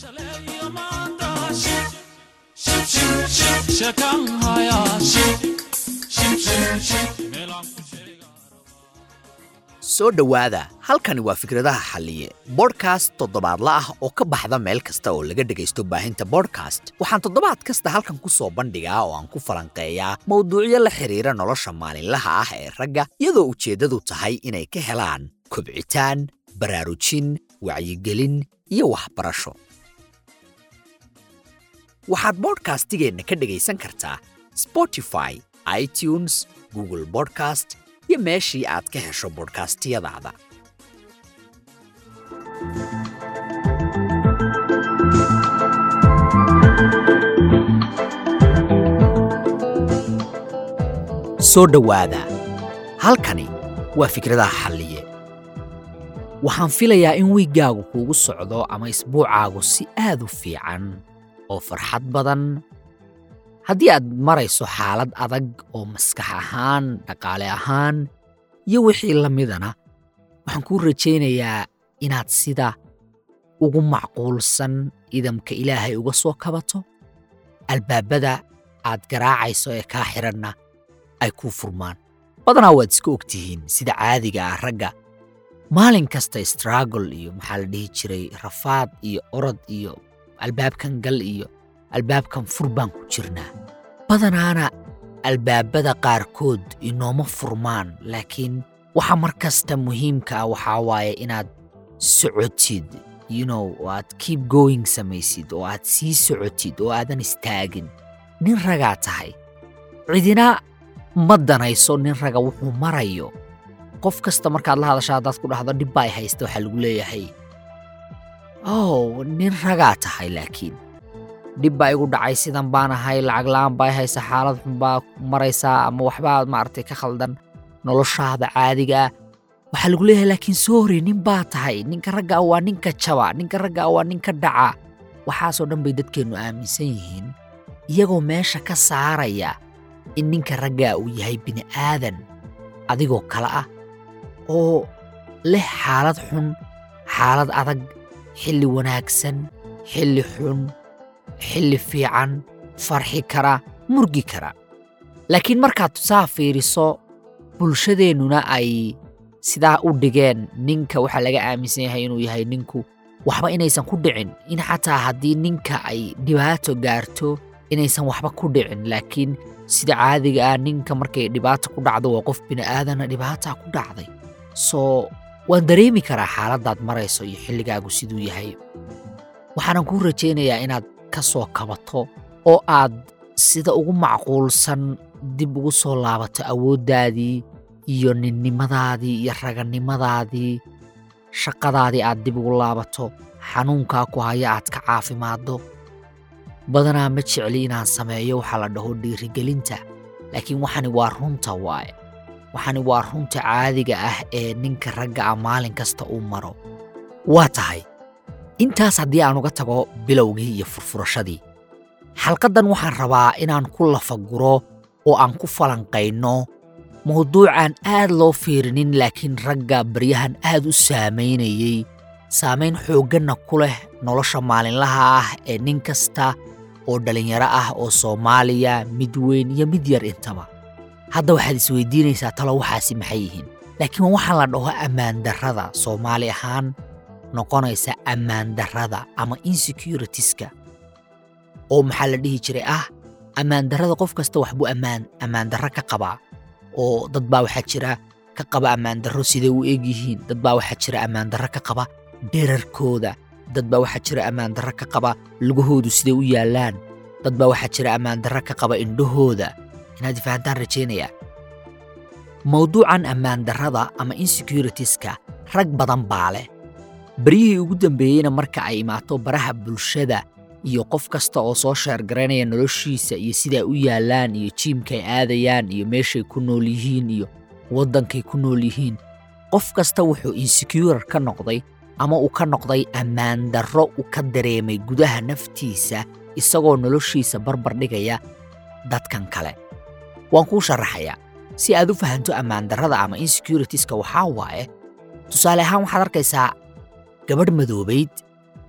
soo dhowaada halkani waa fikradaha xalliye bodhkast toddobaadla ah oo ka baxda meel kasta oo laga dhegaysto baahinta bodhkast waxaan toddobaad kasta halkan ku soo bandhigaa oo aan ku falanqeeyaa mowduucyo la xidhiira nolosha maalinlaha ah ee ragga iyadoo ujeeddadu tahay inay ka helaan kobcitaan baraarujin wacyigelin iyo waxbarasho waxaad bodhkastigeenna ka dhegaysan kartaa spotify itunes google bodcast iyo meeshii aad ka hesho bodhkastiyadaada soo dhowaada halkani waa fikradaha xalliye waxaan filayaa in wiiggaagu kuugu socdo ama isbuucaagu si aad u fiican oo farxad badan haddii aad marayso xaalad adag oo maskax ahaan dhaqaale ahaan iyo wixii la midana waxaan kuu rajaynayaa inaad sida ugu macquulsan idamka ilaahay uga soo kabato albaabada aad garaacayso ee kaa xidhanna ay kuu furmaan badanaa waad iska og tihiin sida caadiga ah ragga maalin kasta stragol iyo maxaa la dhihi jiray rafaad iyo orod iyo albaabkan gal iyo albaabkan fur baan ku jirnaa badanaana albaabada qaarkood inooma furmaan laakiin waxa mar kasta muhiimka ah waxaa waaye inaad socotid yunow oo aad keep going samaysid oo aad sii socotid oo aadan istaagin nin ragaa tahay cidina ma danayso nin raga wuxuu marayo qof kasta markaad la hadasha haddaad ku dhahdo dhib baa ay haysta waxaa lagu leeyahay ow nin ragaa tahay laakiin dhib baa igu dhacay sidan baan ahay lacag la'aan baa haysa xaalad xun baa maraysaa ama waxbaa maaragtay ka khaldan noloshaada caadiga ah waxaa lagu leeyahay laakiin soori nin baa tahay ninka ragga ah waa ninka jaba ninka ragga ah waa ninka dhaca waxaasoo dhan bay dadkeennu aaminsan yihiin iyagoo meesha ka saaraya in ninka raggaa uu yahay bini'aadan adigoo kale ah oo leh xaalad xun xaalad adag xilli wanaagsan xilli xun xilli fiican farxi kara murgi kara laakiin markaad saa fiiriso bulshadeennuna ay sidaa u dhigeen ninka waxaa laga aaminsan yahay inuu yahay ninku waxba inaysan ku dhicin in xataa haddii ninka ay dhibaato gaarto inaysan waxba ku dhicin laakiin sida caadiga ah ninka markay dhibaato ku dhacdo waa qof bini'aadana dhibaataa ku dhacday soo waan dareemi karaa xaaladdaad marayso iyo xilligaagu siduu yahay waxaanan kuu rajaynayaa inaad ka soo kabato oo aad sida ugu macquulsan dib ugu soo laabato awooddaadii iyo ninnimadaadii iyo raganimadaadii shaqadaadii aad dib ugu laabato xanuunkaa ku haya aad ka caafimaaddo badanaa ma jecli inaan sameeyo waxaa la dhaho dhiirigelinta laakiin waxani waa runta waaye waxani waa runta caadiga ah ee ninka ragga ah maalin kasta uu maro waa tahay intaas haddii aan uga tago bilowgii iyo furfurashadii xalqaddan waxaan rabaa inaan ku lafaguro oo aan ku falanqayno mawduucaan aad loo fiirinin laakiin ragga baryahan aad u saamaynayey saamayn xoogganna ku leh nolosha maalinlaha ah ee nin kasta oo dhallinyaro ah oo soomaaliya mid weyn iyo mid yar intaba hadda waxaad isweydiinaysaa talo waxaasi maxay yihiin laakiin waxaa la dhaho ammaandarrada soomaali ahaan noqonaysa ammaandarrada ama insecuritiska oo maxaa la dhihi jiray ah ammaandarrada qof kasta waxbuu ammaan ammaandarro ka qabaa oo dad baa waxaa jira ka qaba ammaandarro siday u eg yihiin dad baa waxaa jira ammaandarro ka qaba dherarkooda dad baa waxaa jira ammaandarro ka qaba lugahoodu siday u yaallaan dad baa waxaa jira ammaandarro ka qaba indhahooda inaad fahantaan rajaynayaa mawduucan ammaandarrada ama insecuritiska rag badan baa leh beryihii ugu dambeeyeyna marka ay imaato baraha bulshada iyo qof kasta oo soo sheergaraynaya noloshiisa iyo siday u yaallaan iyo jiimkay aadayaan iyo meeshay ku nool yihiin iyo waddankay ku nool yihiin qof kasta wuxuu insecure ka noqday ama uu ka noqday ammaandarro u ka dareemay gudaha naftiisa isagoo noloshiisa barbar dhigaya dadkan kale waan kuu sharaxayaa si aad u fahanto ammaandarrada ama insecuritiska waxaa waaye tusaale ahaan waxaad arkaysaa gabadh madoobayd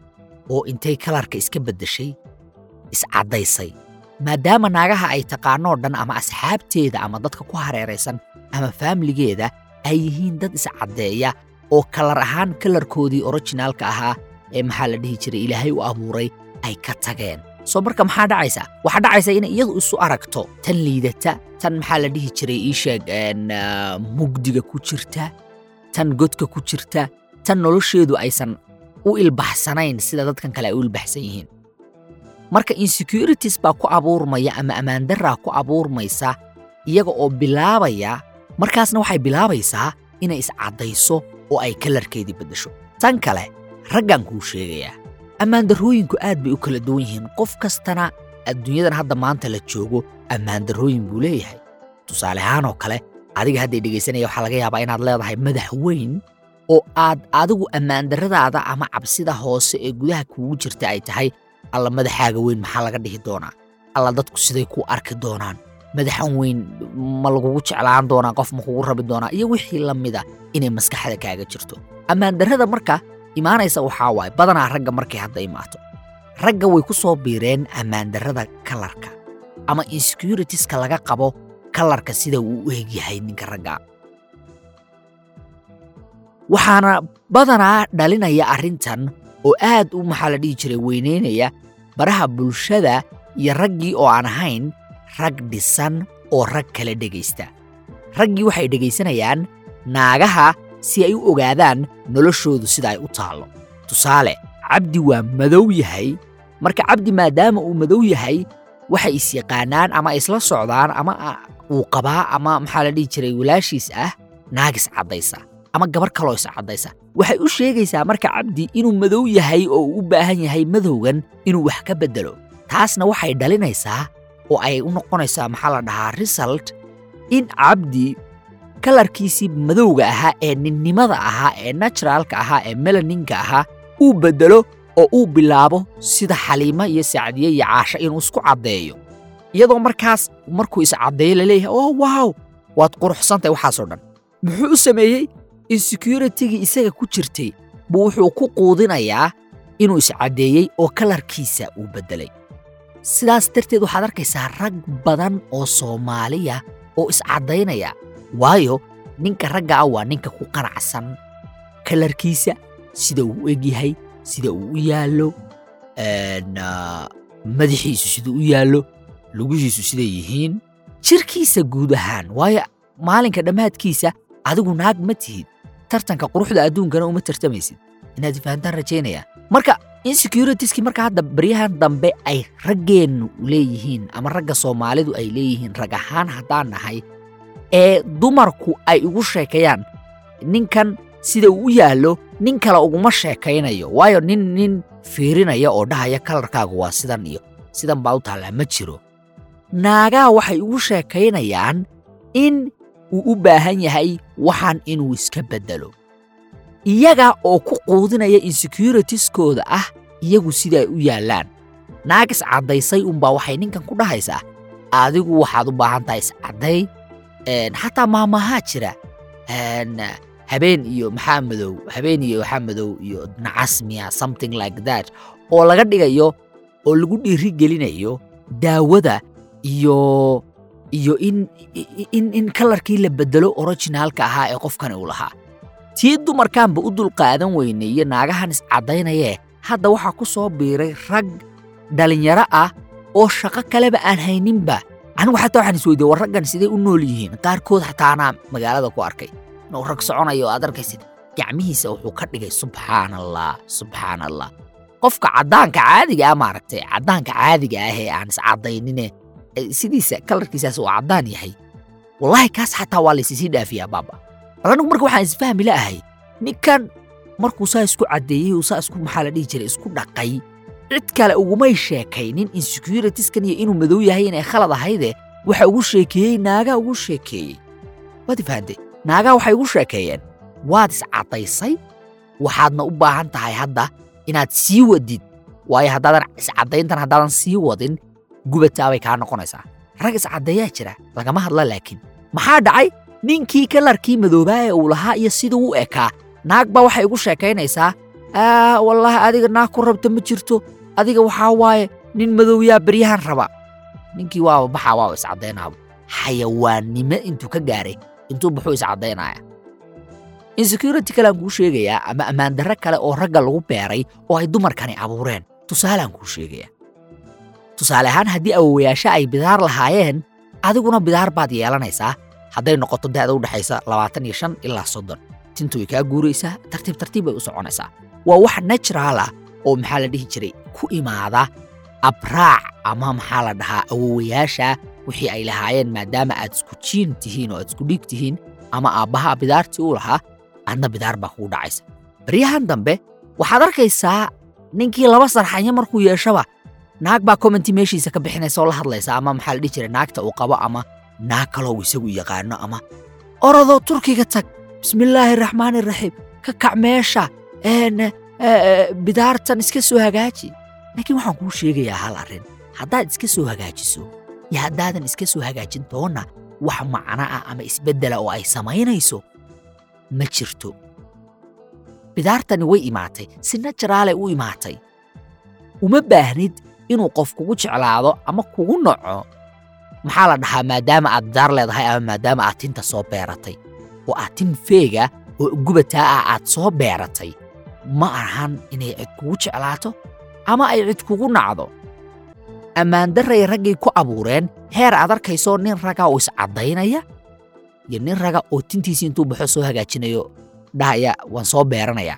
oo intay kalarka iska beddeshay iscaddaysay maadaama naagaha ay taqaanoo dhan ama asxaabteeda ama dadka ku hareeraysan ama faamiligeeda ay yihiin dad iscaddeeya oo kalar ahaan kalarkoodii orijinaalka ahaa ee maxaa la dhihi jiray ilaahay u abuuray ay ka tageen soo marka maxaa dhacaysa waxaa dhacaysa inay iyadu isu aragto tan liidata tan maxaa la dhihi jiray ii sheeg mugdiga ku jirta tan godka ku jirta tan nolosheedu aysan u ilbaxsanayn sida dadkan kale ay u ilbaxsan yihiin marka insecurities baa ku abuurmaya ama ammaandaraa ku abuurmaysa iyaga oo bilaabaya markaasna waxay bilaabaysaa inay iscaddayso oo ay kalarkeedii beddesho tan kale raggan kuu sheegayaa ammaandarrooyinku aad bay u kala duwan yihiin qof kastana adduunyadan hadda maanta la joogo ammaandarrooyin buu leeyahay tusaale ahaan oo kale adiga hadday dhegaysanaya waxaa laga yaabaa inaad leedahay madax weyn oo aad adigu ammaandarradaada ama cabsida hoose ee gudaha kuugu jirta ay tahay alla madaxaaga weyn maxaa laga dhihi doonaa alla dadku siday ku arki doonaan madaxan weyn ma lagugu jeclaan doonaa qof ma kugu rabi doonaa iyo wixii la mida inay maskaxda kaaga jirto ammaandarrada marka imaanaysa waxaa waaye badanaa ragga markay hadda imaato ragga way ku soo biireen ammaandarrada kalarka ama insecuritiska laga qabo kalarka sida uu u egyahay ninka ragga waxaana badanaa dhalinaya arrintan oo aad u maxaa la dhihi jiray weynaynaya baraha bulshada iyo raggii oo aan ahayn rag dhisan oo rag kala dhegaysta raggii waxay dhegaysanayaan naagaha si ay u ogaadaan noloshoodu sida ay u taallo tusaale cabdi waa madow yahay marka cabdi maadaama uu madow yahay waxay isyaqaanaan ama isla socdaan ama uu qabaa ama maxaa la dhihi jiray walaashiis ah naagis caddaysa ama gabar kaloo is caddaysa waxay u sheegaysaa marka cabdi inuu madow yahay oo uu u baahan yahay madowgan inuu wax ka beddelo taasna waxay dhalinaysaa oo ay u noqonaysaa maxaa la dhahaa result in cabdi kalarkiisii madowga ahaa ee ninnimada ahaa ee naturaalka ahaa ee melaninka ahaa uu beddelo oo uu bilaabo sida xaliimo iyo sacdiye iyo caasho inuu isku caddeeyo iyadoo markaas markuu iscaddeeyo laleeyahay oo waaw waad quruxsantahay waxaasoo dhan muxuu u sameeyey insecuritigii isaga ku jirtay buu wuxuu ku quudinayaa inuu iscaddeeyey oo kalarkiisa uu beddelay sidaas darteed waxaad arkaysaa rag badan oo soomaaliya oo iscaddaynaya waayo ninka ragga ah waa ninka ku qanacsan kalarkiisa sida uu u egyahay sida uu u yaallo madaxiisu siduu u yaallo lugihiisu siday yihiin jirkiisa guud ahaan waayo maalinka dhammaadkiisa adigu naag ma tihid tartanka quruxda adduunkana uma tartamaysid inaad fahantaan rajaynaya marka insecuritieskii marka hadda baryahan dambe ay raggeennu leeyihiin ama ragga soomaalidu ay leeyihiin rag ahaan haddaan nahay ee dumarku ay ugu sheekayaan ninkan sida uu u yaallo nin kale uguma sheekaynayo waayo nin nin fiirinaya oo dhahaya kalarkaagu waa sidan iyo sidan baa u taallaa ma jiro naagaha waxay ugu sheekaynayaan in uu u baahan yahay waxaan inuu iska beddelo iyaga oo ku quudinaya insecuritieskooda ah iyagu sidaay u yaallaan naag iscaddaysay unbaa waxay ninkan ku dhahaysaa adigu waxaad u baahan tahay iscadday xataa maamahaa jira habeen iyo maxaa madow habeen iyo waxaa madow iyo nacasmiya something like that oo laga dhigayo oo lagu dhiiri gelinayo daawada iyo iyo in in in kalarkii la beddelo orijinaalka ahaa ee qofkani uu lahaa tii dumarkaanba u dulqaadan weynay iyo naagahan iscaddaynayee hadda waxaa ku soo biiray rag dhallinyaro ah oo shaqo kaleba aan hayninba anigu xataa waxaan isweydiye war raggan sidee u nool yihiin qaarkood xataa anaa magaalada ku arkay inuu rag soconayo oo aad arkaysid gacmihiisa wuxuu ka dhigay subxaan allah subxaan allah qofka caddaanka caadiga ah maaragtay caddaanka caadiga ah ee aan iscaddaynine sidiisa kalarkiisaas uu caddaan yahay wallaahi kaas xataa waa laysisii dhaafiyaa baaba bal anigu marka waxaan isfahmi la'ahay ninkan markuu saa isku caddeeyey uu saa isku maxaa la dhihi jiray isku dhaqay cid kale ugumay sheekaynin insecuritiskan iyo inuu madow yahay inay khalad ahayde waxa ugu sheekeeyey naagaa ugu sheekeeyey waad ifahantay naagaa waxay ugu sheekeeyeen waad iscaddaysay waxaadna u baahan tahay hadda inaad sii wadid waayo haddaadan iscaddayntan haddaadan sii wadin gubataabay kaa noqonaysaa rag iscaddeeyaa jira lagama hadla laakiin maxaa dhacay ninkii kalarkii madoobaa ee uu lahaa iyo siduu u ekaa naag baa waxay ugu sheekaynaysaa aa wallaahi adiga naag ku rabta ma jirto adiga waxaa waaye nin madowyaa beryahan raba ninkii waaba baxaa waaba iscaddaynaaba xayawaannimo intuu ka gaaray intuu baxuu iscaddaynaya insecurity kalean kuu sheegayaa ama ammaandarre kale oo ragga lagu beeray oo ay dumarkani abuureen tusaaleaan kuu sheegayaa tusaale ahaan haddii awowayaasha ay bidaar lahaayeen adiguna bidaar baad yeelanaysaa hadday noqoto da'da u dhexaysa labaatan iyo shan ilaa soddon tintu way kaa guuraysaa tartiib tartiib bay u soconaysaa waa wax natural ah oo maxaa la dhihi jiray ku imaada abraac ama maxaa la dhahaa awowayaasha wixii ay lahaayeen maadaama aad isku jiin tihiin oo aad isku dhiig tihiin ama aabbaha bidaartii u lahaa adna bidaar baa kugu dhacaysa baryahan dambe waxaad arkaysaa ninkii laba sarxanyo markuu yeeshaba naag baa commenti meeshiisa ka bixinaysa oo la hadlaysa ama maxaa la dhihi jiray naagta uu qabo ama naag kaloo isagu yaqaano ama orodoo turkiga tag bismillaahi raxmaani raxiim ka kac meesha bidaartan iska soo hagaaji laakiin waxaan kuu sheegayaa hal arrin haddaad iska soo hagaajiso iyo haddaadan iska soo hagaajin doonna wax macno ah ama isbeddela oo ay samaynayso ma jirto bidaartani way imaatay si naturaalay u imaatay uma baahnid inuu qof kugu jeclaado ama kugu naco maxaa la dhahaa maadaama aad bidaar leedahay ama maadaama aad tinta soo beeratay oo aad tin feega oo gubataa ah aad soo beeratay ma ahan inay cid kugu jeclaato ama ay cid kugu nacdo ammaandarray raggay ku abuureen heer aad arkayso nin raga oo iscaddaynaya iyo nin raga oo tintiisii intuu baxo soo hagaajinayo dhahaya waan soo beeranayaa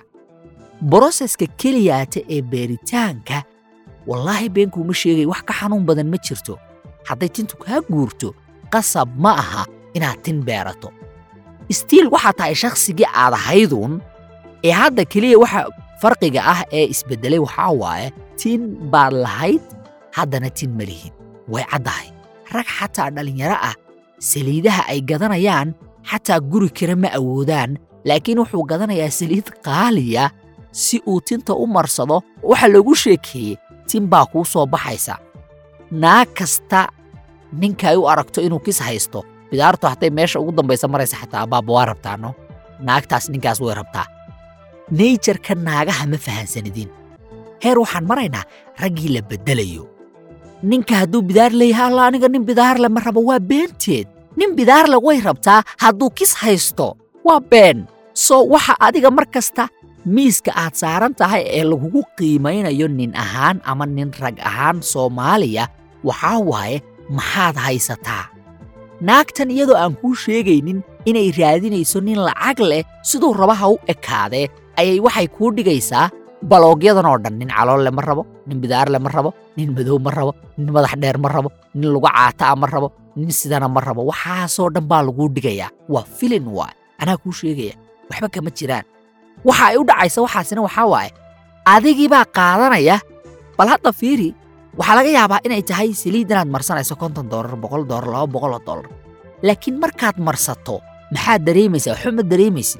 broseska keliyaata ee beeritaanka wallaahi beenkuuma sheegay wax ka xanuun badan ma jirto hadday tintu kaa guurto qasab ma aha inaad tin beerato istiil waxaa tahay shakhsigii aad ahayduun ee hadda keliya waxa farqiga ah ee isbeddelay waxaa waaye tin baad lahayd haddana tin ma lihid way caddahay rag xataa dhallinyaro ah saliidaha ay gadanayaan xataa guri kale ma awoodaan laakiin wuxuu gadanayaa saliid qaaliya si uu tinta u marsado waxa loogu sheekeeyey tin baa kuu soo baxaysa naag kasta ninka ay u aragto inuu kis haysto bidaartu hadday meesha ugu dambaysa maraysa xataa abbaaba waa rabtaano naagtaas ninkaas way rabtaa neyjarka naagaha ma fahansanidin heer waxaan maraynaa raggii la beddelayo ninka hadduu bidaar leeyahay alla aniga nin bidaarle ma rabo waa beenteed nin bidaarle way rabtaa hadduu kis haysto waa been soo waxa adiga mar kasta miiska aad saaran tahay ee lagugu qiimaynayo nin ahaan ama nin rag ahaan soomaaliya waxaa waaye maxaad haysataa naagtan iyadoo aan kuu sheegaynin inay raadinayso nin lacag leh siduu rabaha u ekaadee ayay waxay kuu dhigaysaa baloogyadan oo dhan nin caloolle ma rabo nin bidaarle ma rabo nin madow ma rabo nin madax dheer ma rabo nin lugu caataa ma rabo nin sidana ma rabo waxaasoo dhan baa laguu dhigayaa waa filin waay anaa kuu sheegaya waxba kama jiraan waxa ay u dhacaysa waxaasina waxaa waaye adigii baa qaadanaya bal hadda fiiri waxaa laga yaabaa inay tahay saliid inaad marsanayso konton doolar boqol doolar laba boqoloo doolar laakiin markaad marsato maxaad dareemaysaa waxba ma dareemaysid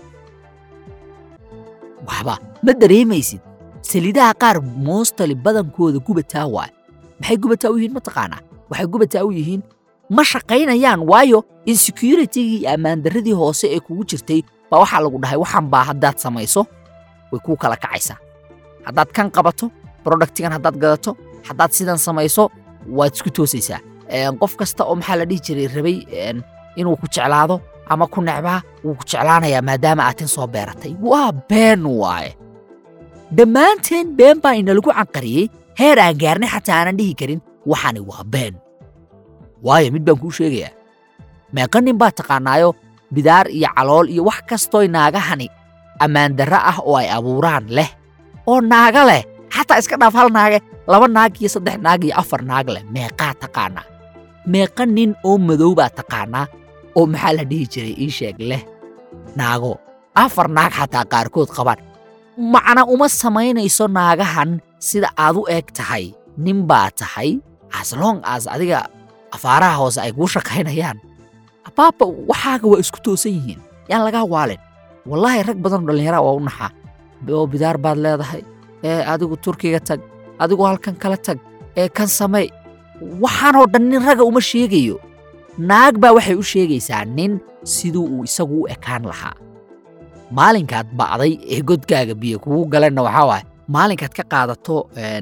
waxba ma dareemaysid saliidaha qaar moostali badankooda gubataa waay maxay gubataa u yihiin mataqaanaa waxay gubataa u yihiin ma shaqaynayaan waayo insecuritigii iyo ammaandarradii hoose ee kugu jirtay baa waxaa lagu dhahay waxaan baa haddaad samayso way kuu kala kacaysaa haddaad kan qabato brodaktigan haddaad gadato haddaad sidan samayso waad isku toosaysaa qof kasta oo maxaa la dhihi jiray rabay inuu ku jeclaado ama ku necbaa wuu ku jeclaanayaa maadaama aad tin soo beeratay waa been waaye dhammaanteen been baa inalagu canqariyey heer aan gaarnay xataa aanan dhihi karin waxani waa been waayo mid baan kuu sheegayaa meeqa nin baa taqaanaayo bidaar iyo calool iyo wax kastooy naagahani ammaandarre ah oo ay abuuraan leh oo naaga leh xataa iska dhaaf hal naage laba naag iyo saddex naag iyo afar naag leh meeqaa taqaanaa meeqa nin oo madow baa taqaanaa oo maxaa la dhihi jiray ii sheeg leh naago afar naag xataa qaarkood qabaan macna uma samaynayso naagahan sida aad u eg tahay nin baa tahay aslong as adiga afaaraha hoose ay kuu shaqaynayaan abaaba waxaaga waa isku toosan yihiin yaan lagaa waalin wallaahi rag badanoo dhallinyaraa waa u naxaa oo bidaar baad leedahay ee adigu turkiga tag adigu halkan kala tag ee kan samay waxaanoo dhan nin raga uma sheegayo naag baa waxay u sheegaysaa nin siduu uu isagu u ekaan lahaa maalinkaad ba'day ee godkaaga biyo kugu galenna waxaa waaye maalinkaad ka qaadato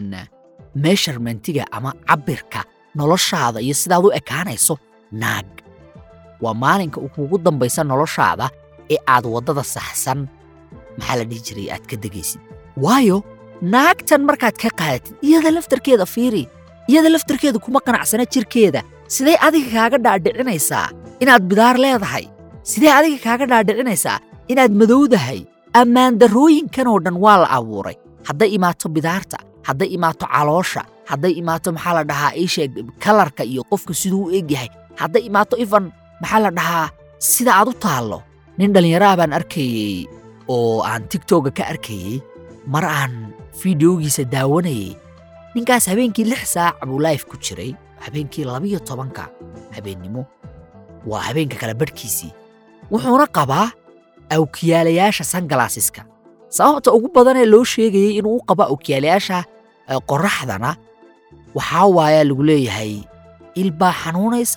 meesharmentiga ama cabbirka noloshaada iyo sidaad u ekaanayso naag waa maalinka kugu dambaysa noloshaada ee aad waddada saxsan maxaa la dhihi jiray aad ka degaysid waayo naagtan markaad ka qaadatid iyada laftarkeeda fiiri iyada laftarkeeda kuma qanacsana jirkeeda sidee adiga kaaga dhaadhicinaysaa inaad bidaar leedahay sidee adiga kaaga dhaadhicinaysaa inaad madowdahay ammaandarrooyinkan oo dhan waa la abuuray hadday imaato bidaarta hadday imaato caloosha hadday imaato maxaa la dhahaa iisheeg kalarka iyo qofka siduu u egyahay hadday imaato ifan maxaa la dhahaa sida aad u taallo nin dhallinyaraha baan arkayey oo aan tigtogga ka arkayey mar aan fideogiisa daawanayey ninkaas habeenkii lix saac buu laif ku jiray habeenkii labiyo tobanka habeennimo waa habeenka kale badhkiisii wuxuuna qabaa awkiyaalayaasha sangalaasiska sababta ugu badanee loo sheegayey inuu u qabo awkiyaalayaasha qorraxdana waxaa waayaa lagu leeyahay ilbaa xanuunaysa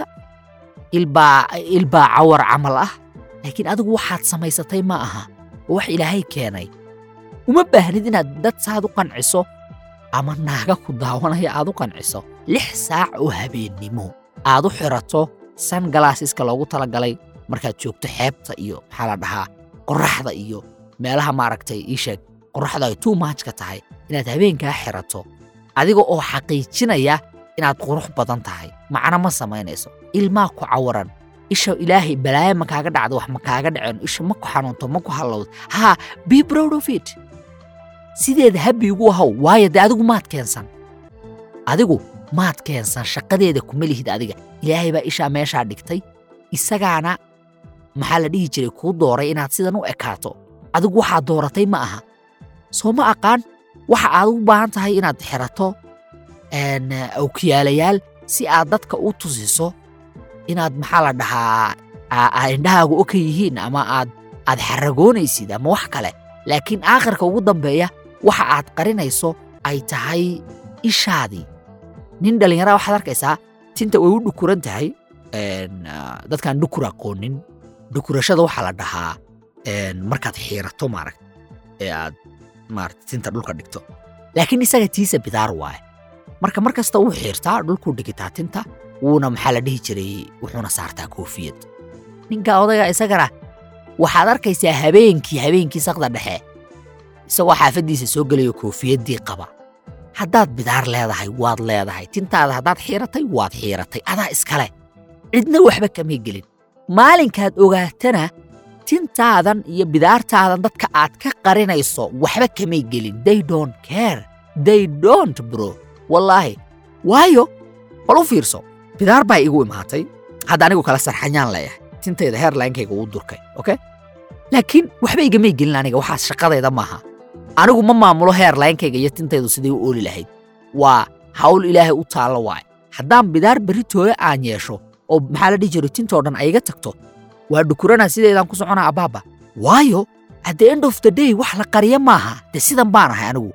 ilbaa ilbaa cawar camal ah laakiin adigu waxaad samaysatay ma aha oo wax ilaahay keenay uma baahnid inaad dad saad u qanciso ama naaga ku daawanaya aad u qanciso lix saac oo habeennimo aad u xirato sangalaasiska loogu talagalay markaad joogto xeebta iyo maxaa la dhahaa qorraxda iyo meelaha maaragtay ii sheeg qorraxda ay tuu maajka tahay inaad habeenkaa xirato adiga oo xaqiijinaya inaad qurux badan tahay macno ma samaynayso ilmaa ku cawaran isha ilaahay balaayo ma kaaga dhacdo wax ma kaaga dhaceen isha ma ku xanuunto ma ku hallowdo haa be proud of it sideeda habbi ugu ahaw waayo dee adigu maad keensan adigu maad keensan shaqadeeda kuma lihid adiga ilaahay baa ishaa meeshaa dhigtay isagaana maxaa la dhihi jiray kuu dooray inaad sidan u ekaato adigu waxaad dooratay ma aha soo ma aqaan waxa aad u baahan tahay inaad xirato awkiyaalayaal si aad dadka u tusiso inaad maxaa la dhahaa indhahaagu oka yihiin ama aad aad xaragoonaysid ama wax kale laakiin aakhirka ugu dambeeya waxa aad qarinayso ay tahay ishaadii nin dhallinyara waxaad arkaysaa tinta way u dhukuran tahay dadkaan dhukur aqoonin dhukurashada waxaa la dhahaa markaad xiirato maaragt ee aad maarata tinta dhulka dhigto laakiin isaga tiisa bidaar waaye marka mar kasta wuu xiirtaa dhulkuu dhigitaa tinta wuuna maxaa la dhihi jiray wuxuuna saartaa koofiyad ninka odayga isagana waxaad arkaysaa habeenkii habeenkii sakda dhexe isagoo xaafaddiisa soo gelayo koofiyaddii qaba haddaad bidaar leedahay waad leedahay tintaada haddaad xiiratay waad xiiratay adaa iskale cidna waxba kamay gelin maalinkaad ogaatana tintaadan iyo bidaartaadan dadka aad ka qarinayso waxba kamay gelin they don't care they don't bro wallaahi waayo bal u fiirso bidaar baa igu imaatay hadda anigu kala sarxanyaan leeyahay tintayda heerlaynkayga uu durkay oke laakiin waxba igamay gelin aniga waxaas shaqadayda maaha anigu ma maamulo heerlaynkayga iyo tintaydu siday u ooli lahayd waa hawl ilaahay u taallo waay haddaan bidaar berritooda aan yeesho oo maxaa la dhihi jiro tintoo dhan ayga tagto waa dhukuranaa sideedaan ku soconaa abbaaba waayo at the end of the day wax la qariya maaha dee sidan baan ahay anigu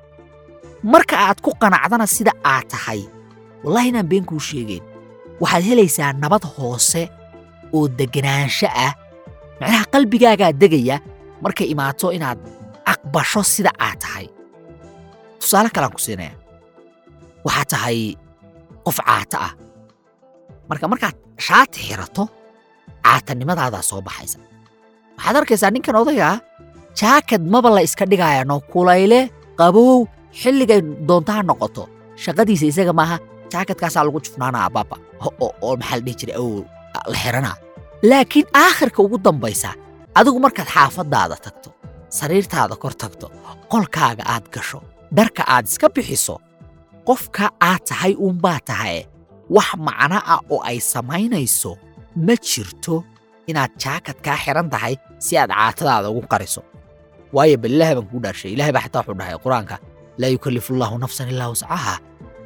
marka aad ku qanacdana sida aad tahay wallahi inaan been kuu sheegayn waxaad helaysaa nabad hoose oo deganaansho ah macnaha qalbigaagaa degaya markay imaato inaad aqbasho sida aad tahay tusaale kaleaan ku siinaya waxaad tahay qof caata ah marka markaad shaati xirato caatanimadaadaas soo baxaysa waxaad arkaysaa ninkan odagaa jaakad maba la iska dhigaya no kulayle qabow xilligay doontaa noqoto shaqadiisa isaga maaha jaakadkaasaa lagu jufnaanaa ababa oo maxaa la dhihi jiray ow la xiranaa laakiin aakhirka ugu dambaysa adigu markaad xaafaddaada tagto sariirtaada kor tagto qolkaaga aad gasho dharka aad iska bixiso qofka aad tahay uunbaa tahaye wax macno ah oo ay samaynayso ma jirto inaad jaakadkaa xiran tahay si aad caatadaada ugu qariso waayo bal ilaahay baan kuu dhaashay ilahay baa xataa wuxuu dhahay qur-aanka laa yukallifu allaahu nafsan ilaa wascaha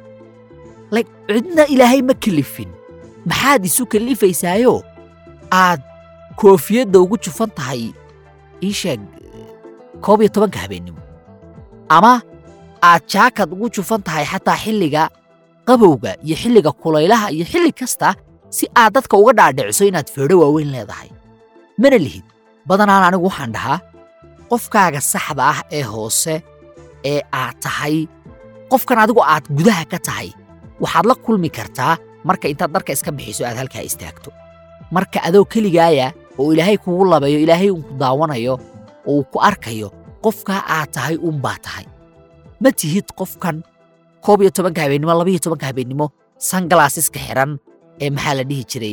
like cidna ilaahay ma kelifin maxaad isu kellifaysaayo aad koofiyadda ugu jufan tahay ii sheeg koob iyo tobanka habeennimo ama aad jaakad ugu jufan tahay xataa xilliga qabowga iyo xilliga kulaylaha iyo xilli kasta si aad dadka uga dhaadhiciso inaad feedho waaweyn leedahay mana lihid badanaan anigu waxaan dhahaa qofkaaga saxda ah ee hoose ee aad tahay qofkan adigu aad gudaha ka tahay waxaad la kulmi kartaa marka intaad dharka iska bixiso aad halkaa istaagto marka adoo keligaaya oo ilaahay kugu labayo ilaahay uunku daawanayo oo uu ku arkayo qofkaa aad tahay uunbaa tahay ma tihid qofkan koob iyo tobanka habeennimo labaiyo tobanka habeennimo sangalaasiska xiran ee maxaa la dhihi jiray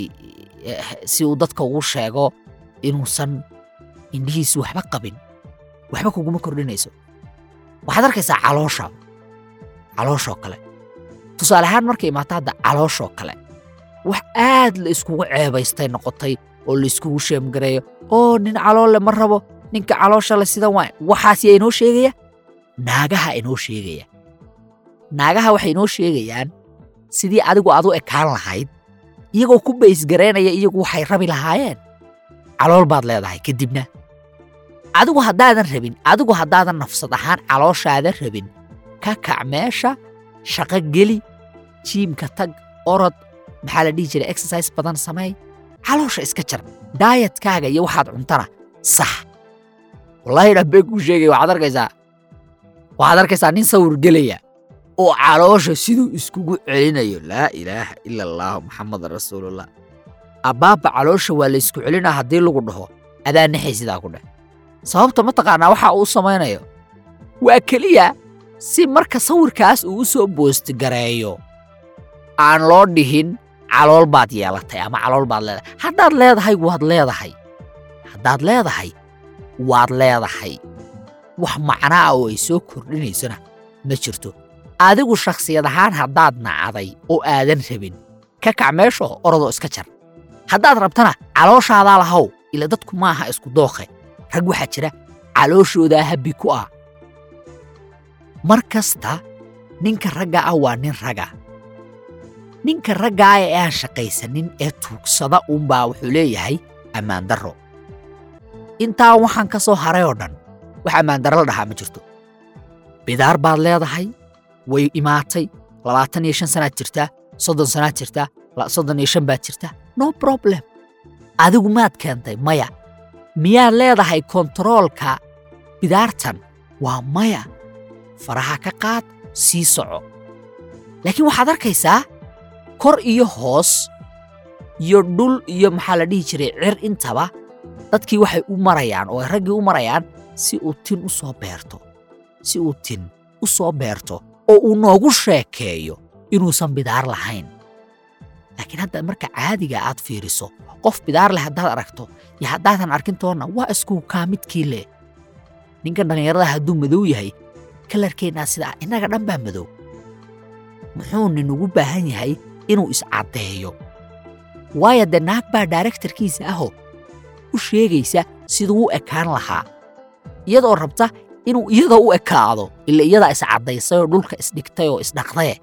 si uu dadka ugu sheego inuusan indhihiisu waxba qabin waxba kuguma kordhinayso waxaad arkaysaa caloosha calooshoo kale tusaale ahaan markay imaato hadda calooshoo kale wax aad la iskugu ceebaystay noqotay oo la iskugu sheemgareeyo oo nin caloolle ma rabo ninka caloosha le sidan waa waxaas yaa inoo sheegaya naagaha inoo sheegaya naagaha waxay inoo sheegayaan sidii adigu aad u ekaan lahayd iyagoo ku baysgaraynaya iyagu waxay rabi lahaayeen calool baad leedahay kadibna adigu haddaadan rabin adigu haddaadan nafsad ahaan calooshaada rabin ka kac meesha shaqo geli jiimka tag orod maxaa la dhihi jiray exercise badan sameey caloosha iska jar daayatkaaga iyo waxaad cuntana sax wallaahi dhabbee kuu sheegaya waxaad arkaysaa waxaad arkaysaa nin sawir gelaya oo caloosha siduu iskugu celinayo laa ilaaha ila allaahu maxamedan rasuulullah abbaabba caloosha waa la ysku celinaa haddii lagu dhaho adaa naxay sidaa ku dheh sababta ma taqaanaa waxa uu samaynayo waa keliya si marka sawirkaas uu u soo boostgareeyo aan loo dhihin calool baad yeelatay ama calool baad leedahay haddaad leedahay waad leedahay haddaad leedahay waad leedahay wax macnaa oo ay soo kordhinaysona ma jirto adigu shakhsiyad ahaan haddaad nacday oo aadan rabin ka kac meeshoo orodoo iska jar haddaad rabtana calooshaadaa lahow ila dadku maaha isku dookhe rag waxaa jira calooshoodaa habbi ku ah mar kasta ninka ragga ah waa nin raga ninka raggaa ee aan shaqaysanin ee tuugsada uunbaa wuxuu leeyahay ammaandarro intaa waxaan ka soo haray oo dhan wax ammaandarro la dhahaa ma jirto bidaar baad leedahay way imaatay labaatan iyo shan sanaad jirtaa soddon sanaad jirtaa soddon iyo shan baad jirtaa no problem adigu maad keentay maya miyaad leedahay kontaroolka bidaartan waa maya faraha ka qaad sii soco laakiin waxaad arkaysaa kor iyo hoos iyo dhul iyo maxaa la dhihi jiray cir intaba dadkii waxay u marayaan oo ay raggii u marayaan si uu tin u soo beerto si uu tin u soo beerto oo uu noogu sheekeeyo inuusan bidaar lahayn laakiin hadda marka caadiga aad fiiriso qof bidaar leh haddaad aragto iyo haddaadan arkin toonna waa isku kaa midkii leh ninkan dhallinyarada hadduu madow yahay kalarkeennaa sida ah innaga dhan baa madow muxuu ninugu baahan yahay inuu iscaddeeyo waayo dee naag baa daarektarkiisa ahoo u sheegaysa siduu u ekaan lahaa iyadoo rabta inuu iyadoo u ekaado ila iyadaa iscaddaysay oo dhulka isdhigtay oo isdhaqdee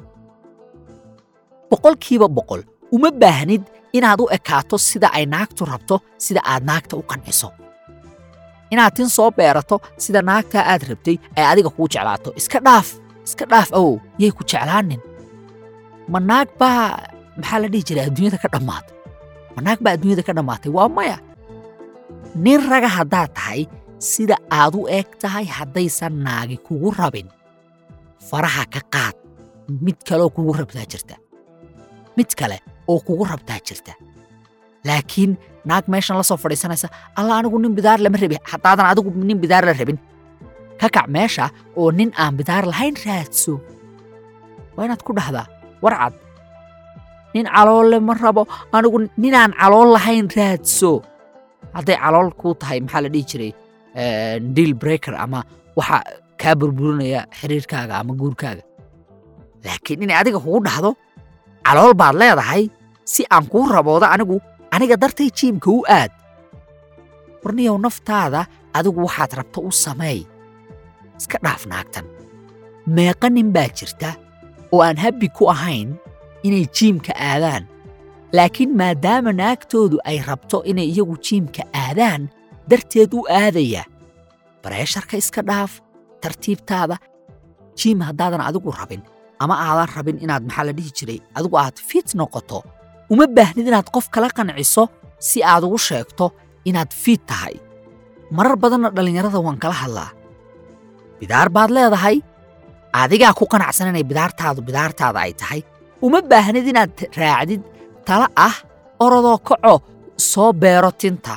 boqolkiiba boqol uma baahnid inaad u ekaato sida ay naagtu rabto sida aad naagta u qanciso inaad tin soo beerato sida naagtaa aad rabtay ay adiga kuu jeclaato iska dhaaf iska dhaaf awow yay ku jeclaanin ma naag baa maxaa la dhihi jiray adduunyada ka dhammaatay ma naag baa adduunyada ka dhammaatay waa maya nin raga haddaad tahay sida aad u eg tahay haddaysan naagi kugu rabin faraha ka qaad mid kaleoo kugu rabtaa jirta mid kale oo kugu rabtaa jirta laakiin naag meeshan la soo fadhiisanaysa alla anigu nin bidaar lama rabi haddaadan adigu nin bidaar la rabin ka kac meesha oo nin aan bidaar lahayn raadso waa inaad ku dhahdaa warcad nin caloolle ma rabo anigu ninaan calool lahayn raadso hadday calool kuu tahay maxaa la dhihi jiray deal breaker ama waxa kaa burburinaya xiriirkaaga ama guurkaaga laakiin inay adiga kugu dhahdo calool baad leedahay si aan kuu raboodo anigu aniga dartay jiimka u aad warniyow naftaada adigu waxaad rabto u sameey iska dhaaf naagtan meeqa nin baa jirta oo aan habbi ku ahayn inay jiimka aadaan laakiin maadaama naagtoodu ay rabto inay iyagu jiimka aadaan darteed u aadaya bareesharka iska dhaaf tartiibtaada jiim haddaadan adigu rabin ama aadan rabin inaad maxaa la dhihi jiray adigu aad fit noqoto uma baahnid inaad qof kala qanciso si aad ugu sheegto inaad fiid tahay marar badanna dhallinyarada waan kala hadlaa bidaar baad leedahay adigaa ku qanacsan inay bidaartaadu bidaartaada ay tahay uma baahnid inaad raacdid tala ah orodoo kaco soo beero tinta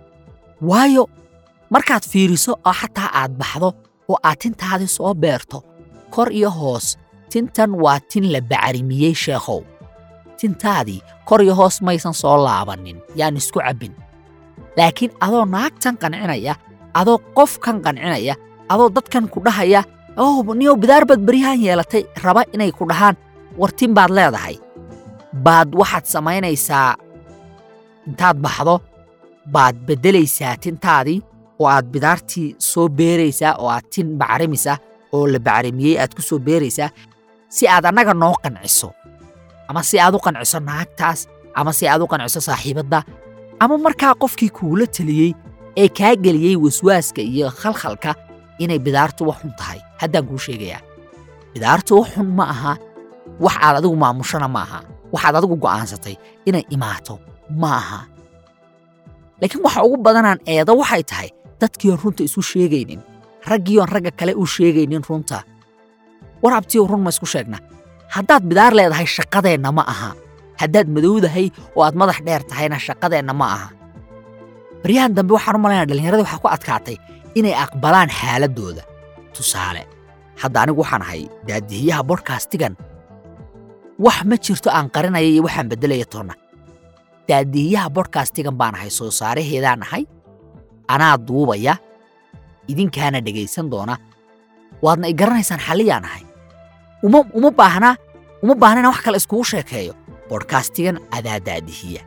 waayo markaad fiiriso oo xataa aad baxdo oo aad tintaadii soo beerto kor iyo hoos tintan waa tin la bacrimiyey sheekhow tintaadii kor iyo hoos maysan soo laabannin yaan isku cabbin laakiin adoo naagtan qancinaya adoo qofkan qancinaya adoo dadkan ku dhahaya oh niyow bidaar baad beryahan yeelatay raba inay ku dhahaan war tin baad leedahay baad waxaad samaynaysaa intaad baxdo baad beddelaysaa tintaadii oo aad bidaartii soo beeraysaa oo aad tin bacrimisa oo la bacrimiyey aad ku soo beeraysaa si aad annaga noo qanciso ama si aad u qanciso naagtaas ama si aad u qanciso saaxiibadda ama markaa qofkii kuula teliyey ee kaa geliyey waswaaska iyo khalkhalka inay bidaartu wax xun tahay haddaan kuu sheegayaa bidaartu wax xun ma aha wax aad adigu maamushana ma aha waxaad adigu go'aansatay inay imaato ma aha laakiin waxa ugu badanaan eedo waxay tahay dadkiion runta isu sheegaynin raggiion ragga kale u sheegaynin runta war abtiyow run ma isku sheegna haddaad bidaar leedahay shaqadeenna ma aha haddaad madowdahay oo aad madax dheer tahayna shaqadeenna ma aha baryahan dambe waxaan u malaynaa dhallinyarada waxaa ku adkaatay inay aqbalaan xaaladdooda tusaale hadda anigu waxaan ahay daadihiyaha bodhkastigan wax ma jirto aan qarinaya iyo waxaan beddelaya toonna daadihiyaha bodhkastigan baan ahay soo saaraheedaan ahay anaa duubaya idinkaana dhegaysan doona waadna i garanaysaan xalliyaan ahay uma uma baahnaa uma baahna inaan wax kale iskugu sheekeeyo bodhkastigan adaa daadihiya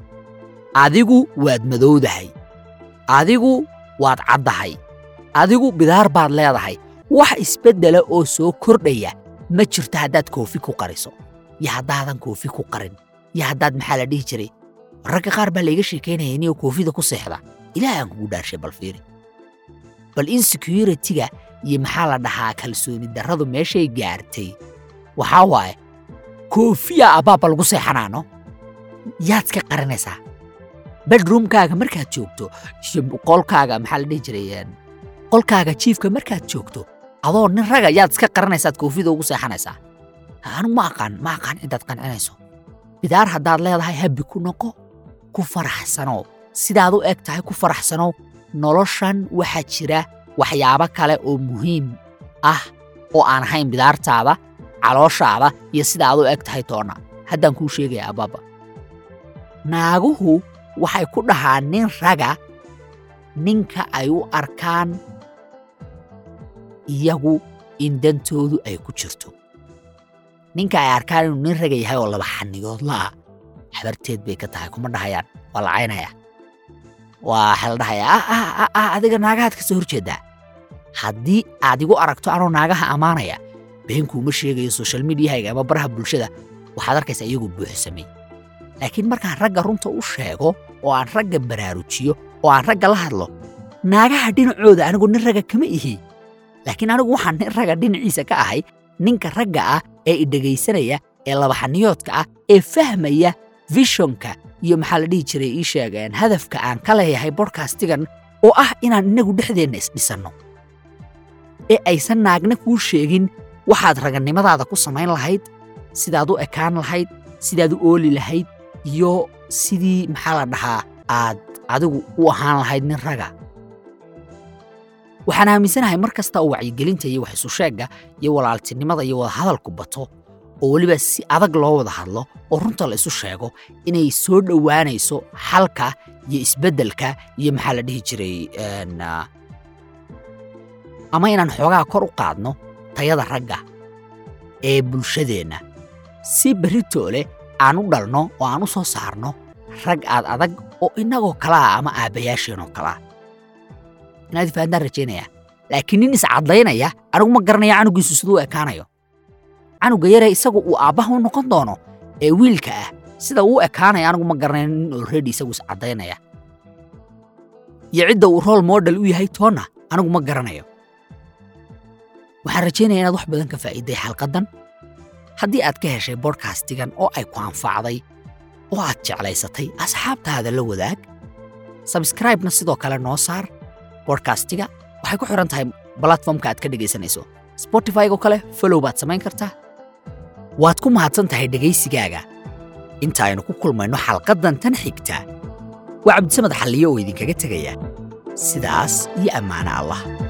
adigu waad madowdahay adigu waad caddahay adigu bidaar baad leedahay wax isbeddela oo soo kordhaya ma jirto haddaad koofi ku qariso iyo haddaadan koofi ku qarin iyo haddaad maxaa la dhihi jiray ragga qaar baa layga sheekaynaya iniyoo koofida ku seexda ilaah aan kugu dhaarshay bal fiiri bal insecurity-ga iyo maxaa la dhahaa kalsooni darradu meeshay gaartay waxaa waaye koofiya abbaabba lagu seexanaano yaad iska qarinaysaa bedroomkaaga markaad joogto iyo qolkaaga maxaa la dhihi jiray qolkaaga jiifka markaad joogto adoo nin raga yaad iska qaranaysaad koofida ugu seexanaysaa anigu ma aqaan ma aqaan cidaad qancinayso bidaar haddaad leedahay habbi ku noqo ku faraxsanow sidaad u eg tahay ku faraxsanow noloshan waxaa jira waxyaabo kale oo muhiim ah oo aan ahayn bidaartaada calooshaada iyo sidaad u eg tahay toonna haddaan kuu sheegaya abbaaba naaguhu waxay ku dhahaan nin raga ninka ay u arkaan iyagu in dantoodu ay ku jirto ninka ay arkaan inuu nin raga yahay oo laba xanigood la'a xabarteed bay ka tahay kuma dhahayaan waa la caynaya waxaa la dhahayaa ah ah ah ah adiga naagahaad ka soo horjeeddaa haddii aad igu aragto anoo naagaha ammaanaya beenkuuma sheegayo social mediahayga ama baraha bulshada waxaad arkaysaa iyagoo buuxsamay laakiin markaan ragga runta u sheego oo aan ragga baraarujiyo oo aan ragga la hadlo naagaha dhinacooda anigu nin ragga kama ihi laakiin anigu waxaan nin ragga dhinaciisa ka ahay ninka ragga ah ee idhegaysanaya ee labaxaniyoodka ah ee fahmaya vishonka iyo maxaa la dhihi jiray ii sheegeen hadafka aan ka leeyahay bodhkastigan oo ah inaan innagu dhexdeenna isdhisanno ee aysan naagna kuu sheegin waxaad ragannimadaada ku samayn lahayd sidaad u ekaan lahayd sidaad u ooli lahayd iyo sidii maxaa la dhahaa aad adigu u ahaan lahayd nin raga waxaan aaminsanahay mar kasta oo wacyigelinta iyo wax isu sheegga iyo walaaltinimada iyo wada hadalku bato oo weliba si adag loo wada hadlo oo runta la isu sheego inay soo dhowaanayso xalka iyo isbeddelka iyo maxaa la dhihi jiray ama inaan xoogaa kor u qaadno tayada ragga ee bulshadeenna si beritoole aan u dhalno oo aan u soo saarno rag aad adag oo innagoo kalaa ama aabbayaasheenoo kalaa inaad ifahantaan rajaynaya laakiin nin iscadlaynaya anigu ma garanaya canugiisu siduu u ekaanayo canuga yaree isagu uu aabbaha u noqon doono ee wiilka ah sida uu ekaanaya anigu ma garanayo nin olredi isagu iscaddaynaya iyo cidda uu rool model u yahay toonna anigu ma garanayo waxaan rajaynaya inaad wax badan ka faa'iiday xalqaddan haddii aad ka heshay bodhkastigan oo ay ku anfacday oo aad jeclaysatay asxaabtaada la wadaag sabskraibna sidoo kale noo saar bodkastiga waxay ku xiran tahay balatformka aad ka dhegaysanayso spotifygo kale folow baad samayn kartaa waad ku mahadsan tahay dhegaysigaaga inta aynu ku kulmayno xalqaddan tan xigta waa cabdisamed xalliye oo idinkaga tegaya sidaas iyo ammaano allah